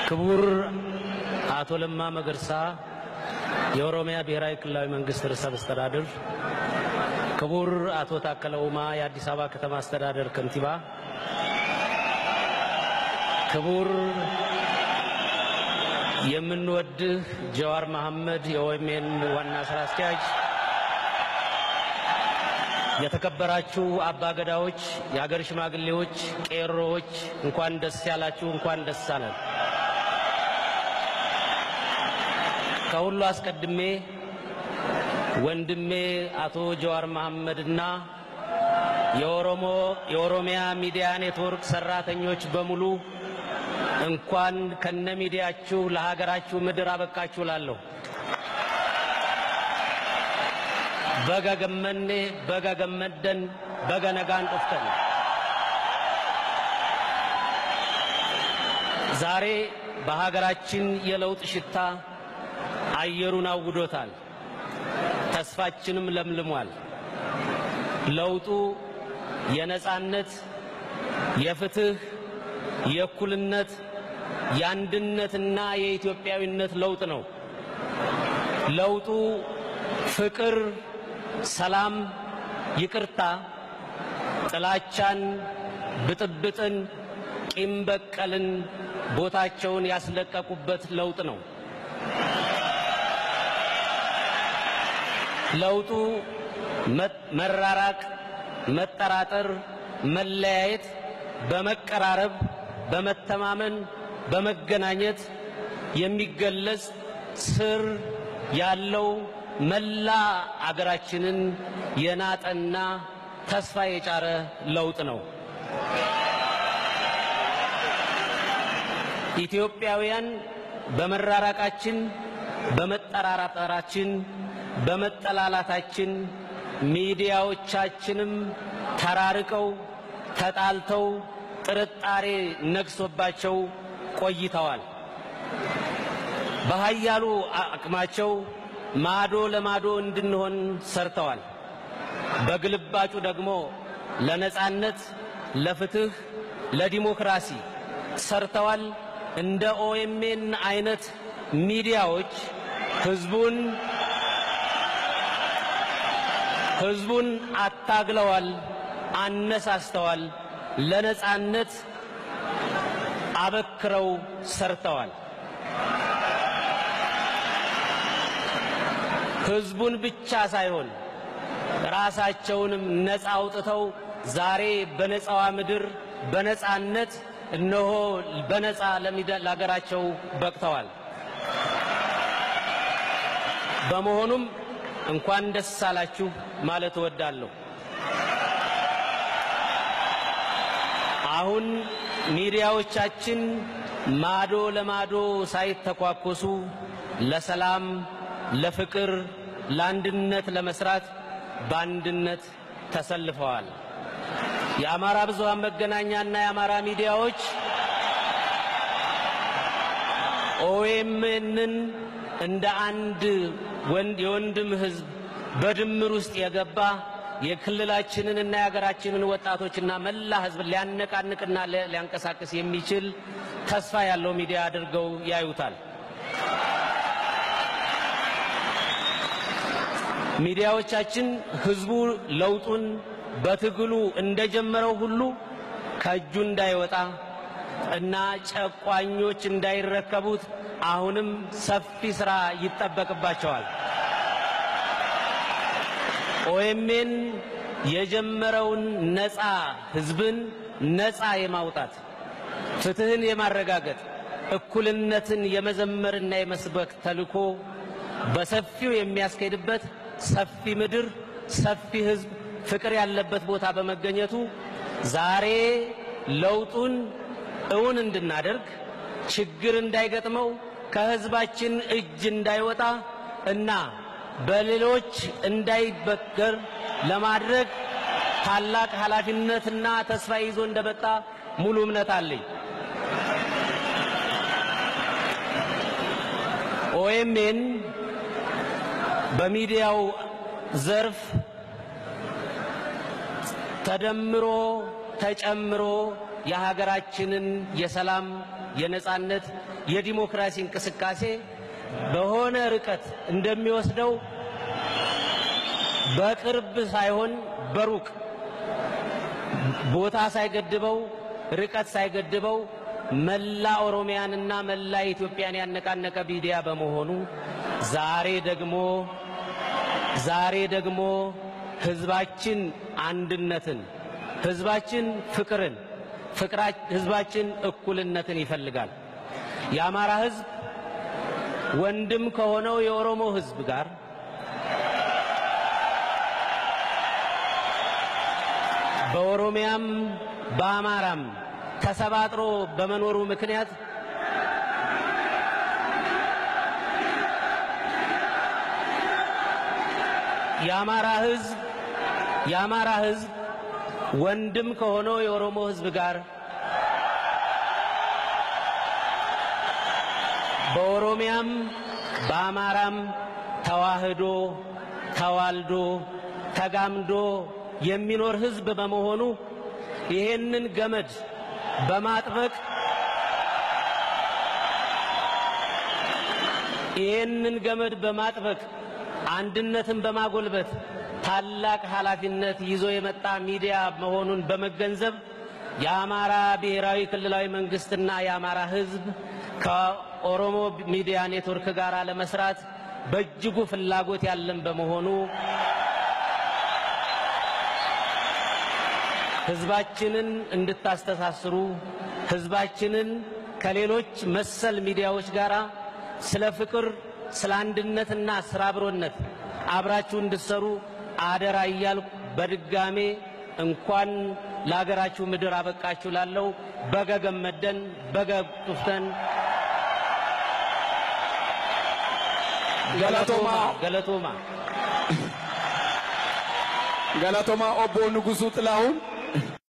ክቡር አቶ ለማ መገርሳ የኦሮሚያ ብሔራዊ ክልላዊ መንግስት ርዕሰ መስተዳድር፣ ክቡር አቶ ታከለ ኡማ የአዲስ አበባ ከተማ አስተዳደር ከንቲባ፣ ክቡር የምንወድህ ጀዋር መሐመድ የኦኤምኤን ዋና ስራ አስኪያጅ፣ የተከበራችሁ አባገዳዎች፣ የአገር ሽማግሌዎች፣ ቄሮዎች እንኳን ደስ ያላችሁ፣ እንኳን ደስ አለን። ከሁሉ አስቀድሜ ወንድሜ አቶ ጀዋር መሐመድና የኦሮሞ የኦሮሚያ ሚዲያ ኔትወርክ ሰራተኞች በሙሉ እንኳን ከነ ሚዲያችሁ ለሀገራችሁ ምድር አበቃችሁ ላለሁ በጋ ገመኔ በጋ ገመደን በጋ ነጋን ጡፍተን ዛሬ በሀገራችን የለውጥ ሽታ አየሩን አውዶታል። ተስፋችንም ለምልሟል። ለውጡ የነጻነት፣ የፍትህ፣ የእኩልነት፣ የአንድነትና የኢትዮጵያዊነት ለውጥ ነው። ለውጡ ፍቅር፣ ሰላም፣ ይቅርታ፣ ጥላቻን፣ ብጥብጥን፣ ቂም በቀልን ቦታቸውን ያስለቀቁበት ለውጥ ነው። ለውጡ መራራቅ፣ መጠራጠር፣ መለያየት በመቀራረብ በመተማመን በመገናኘት የሚገለጽ ስር ያለው መላ አገራችንን የናጠና ተስፋ የጫረ ለውጥ ነው። ኢትዮጵያውያን በመራራቃችን በመጠራጠራችን በመጠላላታችን ሚዲያዎቻችንም ተራርቀው ተጣልተው ጥርጣሬ ነግሶባቸው ቆይተዋል። በኃያሉ አቅማቸው ማዶ ለማዶ እንድንሆን ሰርተዋል። በግልባጩ ደግሞ ለነጻነት፣ ለፍትህ፣ ለዲሞክራሲ ሰርተዋል። እንደ ኦኤምኤን አይነት ሚዲያዎች ህዝቡን ህዝቡን አታግለዋል፣ አነሳስተዋል፣ ለነጻነት አበክረው ሰርተዋል። ህዝቡን ብቻ ሳይሆን ራሳቸውንም ነፃ አውጥተው ዛሬ በነፃዋ ምድር በነፃነት እነሆ በነፃ ለሀገራቸው በቅተዋል። በመሆኑም እንኳን ደስ አላችሁ ማለት እወዳለሁ። አሁን ሚዲያዎቻችን ማዶ ለማዶ ሳይተኳኮሱ ለሰላም፣ ለፍቅር፣ ለአንድነት ለመስራት በአንድነት ተሰልፈዋል። የአማራ ብዙሃን መገናኛና የአማራ ሚዲያዎች ኦኤምኤንን እንደ አንድ ወንድ የወንድም ህዝብ በድምር ውስጥ የገባ የክልላችንን እና የሀገራችንን ወጣቶችና መላ ህዝብ ሊያነቃንቅና ሊያንቀሳቅስ የሚችል ተስፋ ያለው ሚዲያ አድርገው ያዩታል። ሚዲያዎቻችን ህዝቡ ለውጡን በትግሉ እንደጀመረው ሁሉ ከእጁ እንዳይወጣ እና ጨቋኞች እንዳይረከቡት አሁንም ሰፊ ስራ ይጠበቅባቸዋል። ኦኤምኤን የጀመረውን ነፃ ህዝብን ነፃ የማውጣት ፍትህን የማረጋገጥ እኩልነትን የመዘመርና የመስበክ ተልኮ በሰፊው የሚያስኬድበት ሰፊ ምድር፣ ሰፊ ህዝብ፣ ፍቅር ያለበት ቦታ በመገኘቱ ዛሬ ለውጡን እውን እንድናደርግ ችግር እንዳይገጥመው ከህዝባችን እጅ እንዳይወጣ እና በሌሎች እንዳይበገር ለማድረግ ታላቅ ኃላፊነትና ተስፋ ይዞ እንደመጣ ሙሉ እምነት አለኝ። ኦኤምኤን በሚዲያው ዘርፍ ተደምሮ ተጨምሮ የሀገራችንን የሰላም የነጻነት የዲሞክራሲ እንቅስቃሴ በሆነ ርቀት እንደሚወስደው በቅርብ ሳይሆን በሩቅ ቦታ ሳይገድበው ርቀት ሳይገድበው መላ ኦሮሚያንና መላ ኢትዮጵያን ያነቃነቀ ሚዲያ በመሆኑ ዛሬ ደግሞ ዛሬ ደግሞ ህዝባችን አንድነትን፣ ህዝባችን ፍቅርን፣ ፍቅራ ህዝባችን እኩልነትን ይፈልጋል። የአማራ ህዝብ ወንድም ከሆነው የኦሮሞ ህዝብ ጋር በኦሮሚያም በአማራም ተሰባጥሮ በመኖሩ ምክንያት የአማራ ህዝብ የአማራ ህዝብ ወንድም ከሆነው የኦሮሞ ህዝብ ጋር በኦሮሚያም በአማራም ተዋህዶ ተዋልዶ ተጋምዶ የሚኖር ህዝብ በመሆኑ ይሄንን ገመድ በማጥበቅ ይሄንን ገመድ በማጥበቅ አንድነትን በማጎልበት ታላቅ ኃላፊነት ይዞ የመጣ ሚዲያ መሆኑን በመገንዘብ የአማራ ብሔራዊ ክልላዊ መንግስትና የአማራ ህዝብ ከኦሮሞ ሚዲያ ኔትወርክ ጋር ለመስራት በእጅጉ ፍላጎት ያለን በመሆኑ ህዝባችንን እንድታስተሳስሩ ህዝባችንን ከሌሎች መሰል ሚዲያዎች ጋር ስለ ፍቅር፣ ስለ አንድነትና ስለ አብሮነት አብራችሁ እንድትሰሩ አደራ እያልኩ በድጋሜ እንኳን ለሀገራችሁ ምድር አበቃችሁ ላለው በገ ገመደን በገ ጡፍተን ገለቶማ ገለቶማ ገለቶማ ኦቦ ንጉሱ ጥላሁን